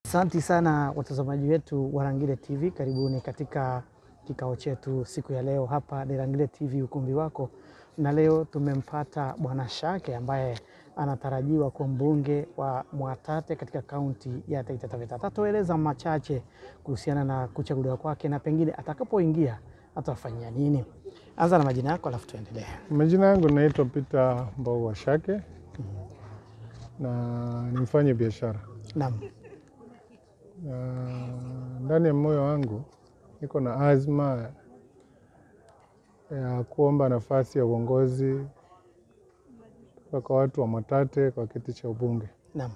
Asanti sana watazamaji wetu wa Rangile TV, karibuni katika kikao chetu siku ya leo. Hapa ni Rangile TV, ukumbi wako, na leo tumempata Bwana Shake ambaye anatarajiwa kuwa mbunge wa Mwatate katika kaunti ya Taita Taveta. Atatueleza machache kuhusiana na kuchaguliwa kwake na pengine atakapoingia atafanyia nini. Anza na majina yako alafu tuendelee. Majina yangu naitwa Peter Mbau Shake na ni mfanye biashara Naam. na ndani ya moyo wangu niko na azma ya kuomba nafasi ya uongozi kutoka kwa watu wa Mwatate kwa kiti cha ubunge, Naam.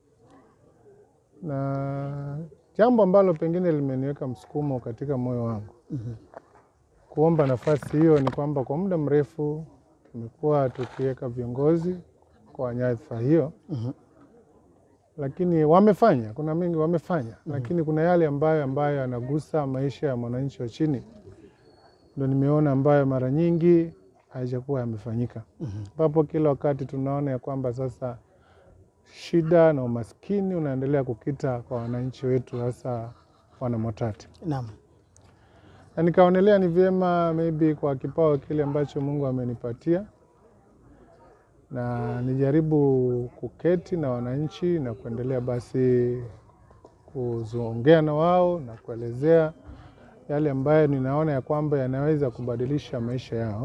na jambo ambalo pengine limeniweka msukumo katika moyo wangu kuomba nafasi hiyo ni kwamba kwa muda mrefu tumekuwa tukiweka viongozi kwa nyadhifa hiyo Mhm. lakini wamefanya, kuna mengi wamefanya, lakini kuna yale ambayo ambayo yanagusa maisha ya mwananchi wa chini, ndo nimeona ambayo mara nyingi haijakuwa yamefanyika, ambapo kila wakati tunaona ya kwamba sasa shida na umaskini unaendelea kukita kwa wananchi wetu, hasa wana Mwatate, Naam. na nikaonelea ni vyema maybe kwa kipawa kile ambacho Mungu amenipatia na nijaribu kuketi na wananchi na kuendelea basi kuongea na wao na kuelezea yale ambayo ninaona ya kwamba yanaweza kubadilisha maisha yao,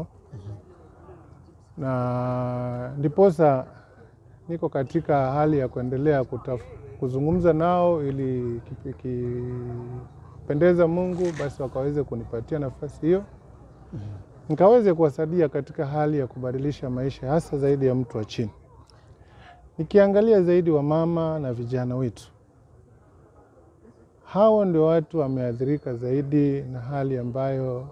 na ndiposa niko katika hali ya kuendelea kutaf, kuzungumza nao ili ikipendeza Mungu basi wakaweze kunipatia nafasi hiyo nikaweze kuwasaidia katika hali ya kubadilisha maisha hasa zaidi ya mtu wa chini, nikiangalia zaidi wamama na vijana wetu. Hao ndio watu wameathirika zaidi na hali ambayo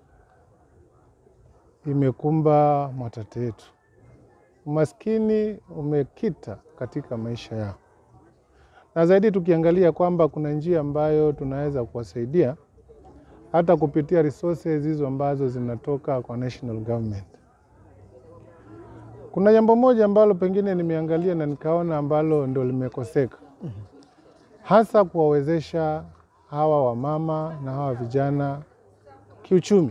imekumba Mwatate yetu. Umaskini umekita katika maisha yao, na zaidi tukiangalia kwamba kuna njia ambayo tunaweza kuwasaidia hata kupitia resources hizo ambazo zinatoka kwa national government. Kuna jambo moja ambalo pengine nimeangalia na nikaona ambalo ndo limekoseka, hasa kuwawezesha hawa wamama na hawa vijana kiuchumi.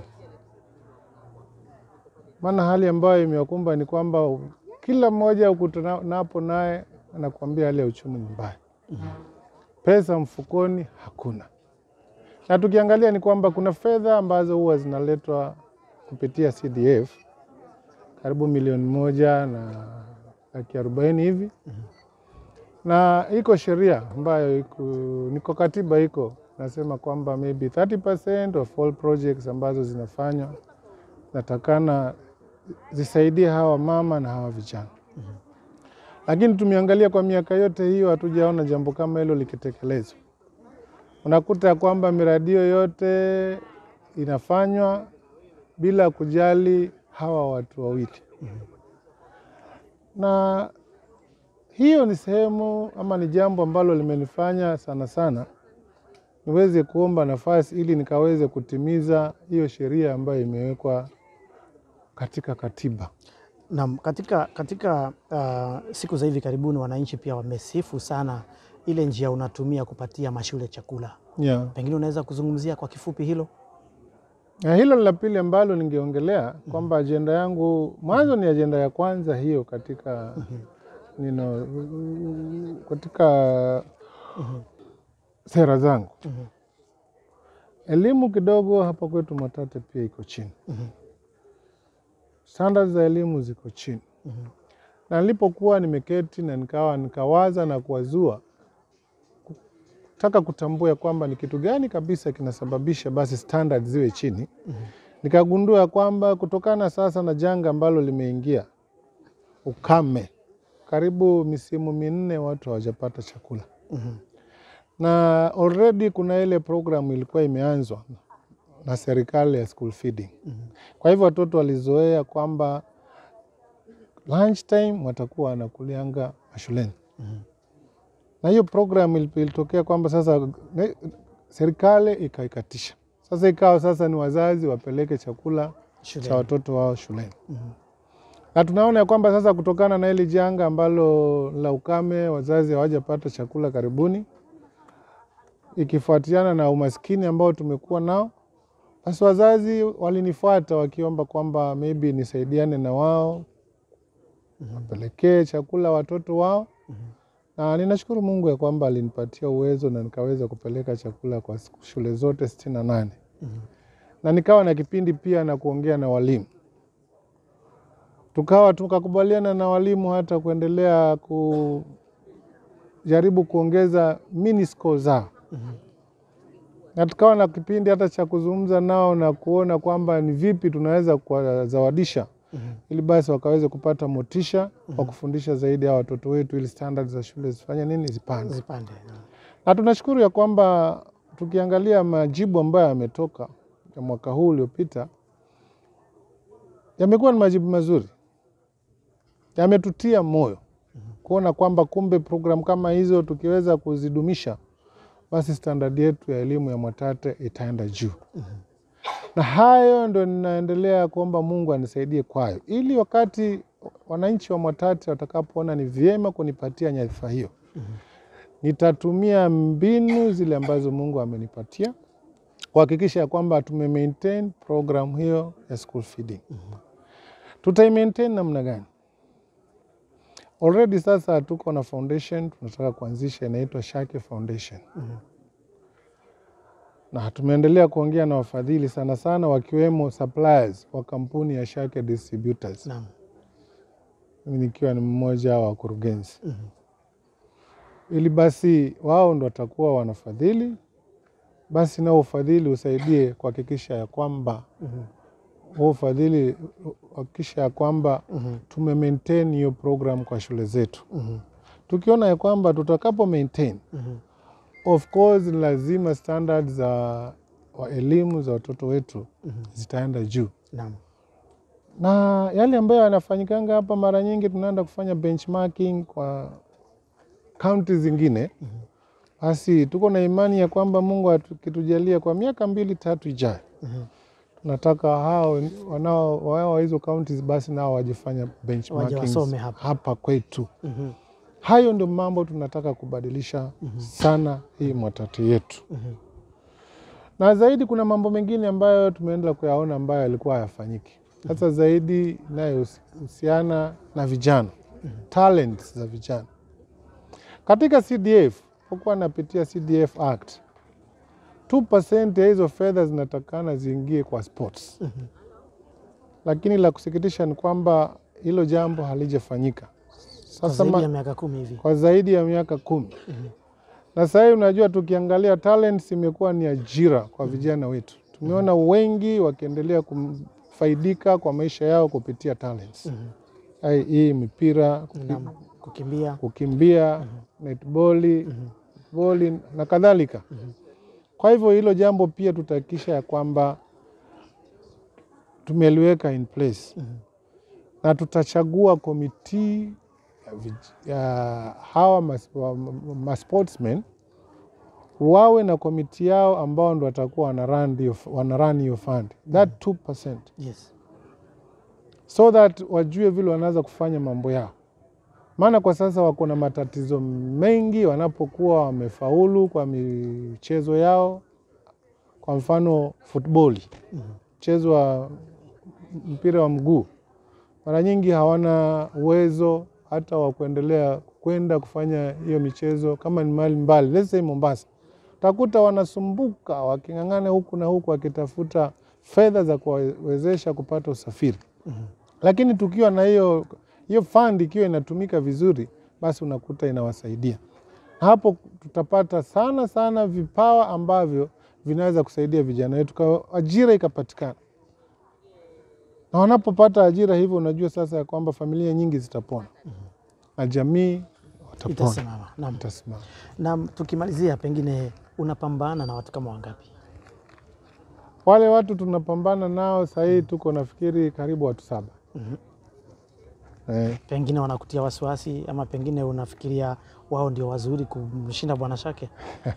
Maana hali ambayo imewakumba ni kwamba kila mmoja ukutanapo naye anakuambia hali ya uchumi ni mbaya, pesa mfukoni hakuna na tukiangalia ni kwamba kuna fedha ambazo huwa zinaletwa kupitia CDF karibu milioni moja na laki arobaini hivi na iko sheria ambayo iko, niko katiba iko nasema kwamba maybe 30% of all projects ambazo zinafanywa natakana zisaidie hawa mama na hawa vijana, lakini tumeangalia kwa miaka yote hiyo hatujaona jambo kama hilo likitekelezwa unakuta ya kwamba miradi hiyo yote inafanywa bila kujali hawa watu wawili, na hiyo ni sehemu ama ni jambo ambalo limenifanya sana sana niweze kuomba nafasi ili nikaweze kutimiza hiyo sheria ambayo imewekwa katika katiba. Naam, katika, katika uh, siku za hivi karibuni wananchi pia wamesifu sana ile njia unatumia kupatia mashule chakula. Yeah. Pengine unaweza kuzungumzia kwa kifupi hilo? Na hilo ni la pili ambalo ningeongelea kwamba ajenda yangu mwanzo ni ajenda ya kwanza hiyo katika nino, katika sera zangu. Elimu kidogo hapa kwetu Mwatate pia iko chini, standards za elimu ziko chini, na nilipokuwa nimeketi na nikawa nikawaza na kuwazua taka kutambua ya kwamba ni kitu gani kabisa kinasababisha basi standards ziwe chini. Nikagundua ya kwamba kutokana sasa na janga ambalo limeingia, ukame, karibu misimu minne watu hawajapata chakula na already kuna ile programu ilikuwa imeanzwa na serikali ya school feeding. Kwa hivyo watoto walizoea kwamba lunch time watakuwa wanakulianga mashuleni na hiyo program ilitokea kwamba sasa ne- serikali ikaikatisha. Sasa ikawa sasa ni wazazi wapeleke chakula Shuleni. cha watoto wao shuleni. Na tunaona ya kwamba sasa kutokana na hili janga ambalo la ukame, wazazi hawajapata chakula karibuni, ikifuatiana na umaskini ambao tumekuwa nao, basi wazazi walinifuata wakiomba kwamba maybe nisaidiane na wao wapelekee chakula watoto wao na ninashukuru Mungu ya kwamba alinipatia uwezo na nikaweza kupeleka chakula kwa shule zote sitini na nane na nikawa na kipindi pia na kuongea na walimu, tukawa tukakubaliana na walimu hata kuendelea kujaribu kuongeza minisco zao na tukawa na kipindi hata cha kuzungumza nao na kuona kwamba ni vipi tunaweza kuwazawadisha ili basi wakaweze kupata motisha wa kufundisha zaidi ya watoto wetu, ili standard za shule zifanye nini, zipande. Zipande. Na tunashukuru ya kwamba tukiangalia majibu ambayo yametoka ya mwaka huu uliopita, yamekuwa ni majibu mazuri, yametutia moyo kuona kwamba kumbe programu kama hizo tukiweza kuzidumisha, basi standard yetu ya elimu ya Mwatate itaenda juu na hayo ndo ninaendelea kuomba Mungu anisaidie kwayo, ili wakati wananchi wa Mwatate watakapoona ni vyema kunipatia nyadhifa hiyo, nitatumia mbinu zile ambazo Mungu amenipatia kuhakikisha ya kwamba tume maintain program hiyo ya school feeding. Tutai maintain namna gani? Already sasa tuko na foundation tunataka kuanzisha, inaitwa Shake Foundation na tumeendelea kuongea na wafadhili sana sana, wakiwemo suppliers wa kampuni ya Shake Distributors, Naam. mimi nikiwa ni mmoja wa wakurugenzi, ili basi wao ndo watakuwa wanafadhili, basi nao ufadhili usaidie kuhakikisha ya kwamba huo ufadhili kuhakikisha ya kwamba tume maintain hiyo program kwa shule zetu, tukiona ya kwamba tutakapo maintain of course ni lazima standard za wa elimu za watoto wetu zitaenda juu, Naam. na yale ambayo yanafanyikanga hapa, mara nyingi tunaenda kufanya benchmarking kwa kaunti zingine, basi tuko na imani ya kwamba Mungu akitujalia kwa miaka mbili tatu ijayo, tunataka hao wanao wao wa hizo kaunti basi nao wajifanya benchmarking wasome hapa. hapa kwetu. Mhm. Hayo ndio mambo tunataka kubadilisha sana hii Mwatate yetu. Na zaidi kuna mambo mengine ambayo tumeenda kuyaona ambayo yalikuwa hayafanyiki, hasa zaidi inayohusiana na vijana, talents za vijana katika CDF. Pokuwa napitia CDF Act, 2% ya hizo fedha zinatakana ziingie kwa sports, lakini la kusikitisha ni kwamba hilo jambo halijafanyika. Kwa Sasa zaidi ma- ya miaka kumi hivi. kwa zaidi ya miaka kumi na sasa hivi unajua, tukiangalia talents imekuwa ni ajira kwa vijana wetu. Tumeona wengi wakiendelea kufaidika kwa maisha yao kupitia talents Hai, hii mipira, kuki- Naam. Kukimbia. kukimbia, netboli, boli na kadhalika. Kwa hivyo hilo jambo pia tutahakikisha ya kwamba tumeliweka in place na tutachagua komiti ya, vij- ya hawa mas, wa, ma sportsmen wawe na komiti yao ambao ndo watakuwa wanarun hiyo- wanarun hiyo fund that 2% Yes. so that wajue vile wanaweza kufanya mambo yao, maana kwa sasa wako na matatizo mengi wanapokuwa wamefaulu kwa michezo yao. Kwa mfano futboli, mchezo wa mpira wa mguu, mara nyingi hawana uwezo hata wa kuendelea kwenda kufanya hiyo michezo kama ni mahali mbali, let's say Mombasa, utakuta wanasumbuka waking'ang'ana huku na huku wakitafuta fedha za kuwawezesha kupata usafiri lakini tukiwa na hiyo hiyo fund ikiwa inatumika vizuri, basi unakuta inawasaidia na hapo tutapata sana sana vipawa ambavyo vinaweza kusaidia vijana wetu, kwa ajira ikapatikana, na wanapopata ajira hivyo, unajua sasa ya kwamba familia nyingi zitapona na jamii watapona, Itasimama. Naam. itasimama. Na tukimalizia, pengine unapambana na watu kama wangapi? Wale watu tunapambana nao sahii, tuko nafikiri karibu watu saba. Eh, Pengine wanakutia wasiwasi ama pengine unafikiria wao ndio wazuri kumshinda Bwana Shake?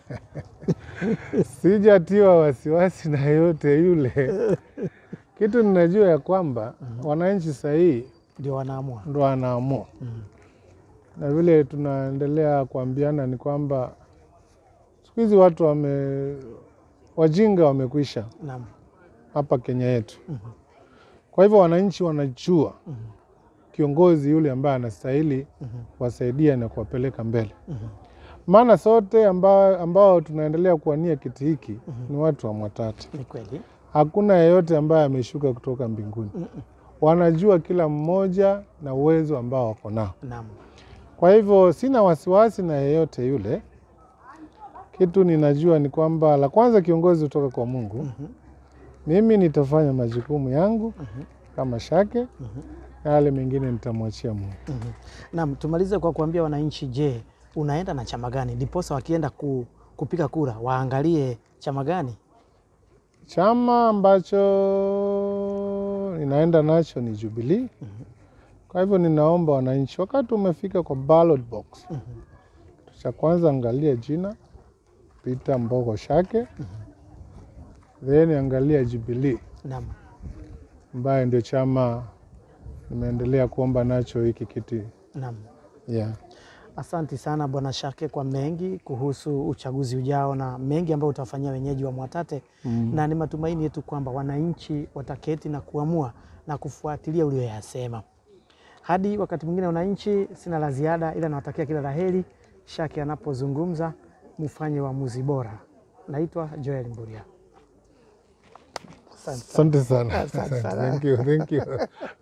Sijatiwa wasiwasi na yote yule. Kitu ninajua ya kwamba wananchi sahii Ndio wanaamua. ndo wanaamua, na vile tunaendelea kuambiana ni kwamba siku siku hizi watu wame wajinga wamekwisha Naam. hapa Kenya yetu. Kwa hivyo wananchi wanajua kiongozi yule ambaye anastahili kuwasaidia na kuwapeleka mbele. Maana sote ambao, ambao tunaendelea kuwania kiti hiki ni watu wa Mwatate. Ni kweli. Hakuna yeyote ambaye ameshuka kutoka mbinguni. Wanajua kila mmoja na uwezo ambao wako nao. Naam. Kwa hivyo sina wasiwasi na yeyote yule. Kitu ninajua ni kwamba la kwanza, kiongozi kutoka kwa Mungu. Mimi nitafanya majukumu yangu kama Shake, na yale mengine nitamwachia Mungu. Naam, tumalize kwa kuambia wananchi, je, unaenda na chama gani? Ndiposa wakienda ku, kupiga kura waangalie chama gani? Chama ambacho ninaenda nacho ni Jubilee. Kwa hivyo ninaomba wananchi, wakati umefika kwa ballot box, kitu cha kwanza angalia jina Peter Mbogo Shake, then angalia Jubilee Naam. ambaye ndio chama nimeendelea kuomba nacho hiki kiti Naam. yeah. Asanti sana Bwana Shake kwa mengi kuhusu uchaguzi ujao na mengi ambayo utawafanyia wenyeji wa Mwatate Mm. na ni matumaini yetu kwamba wananchi wataketi na kuamua na kufuatilia ulioyasema. Hadi wakati mwingine, wananchi, sina la ziada, ila nawatakia kila la heri. Shake anapozungumza mufanye uamuzi bora. Naitwa Joel Mburia. Asante sana. Asante sana. Asante sana. Thank you, thank you.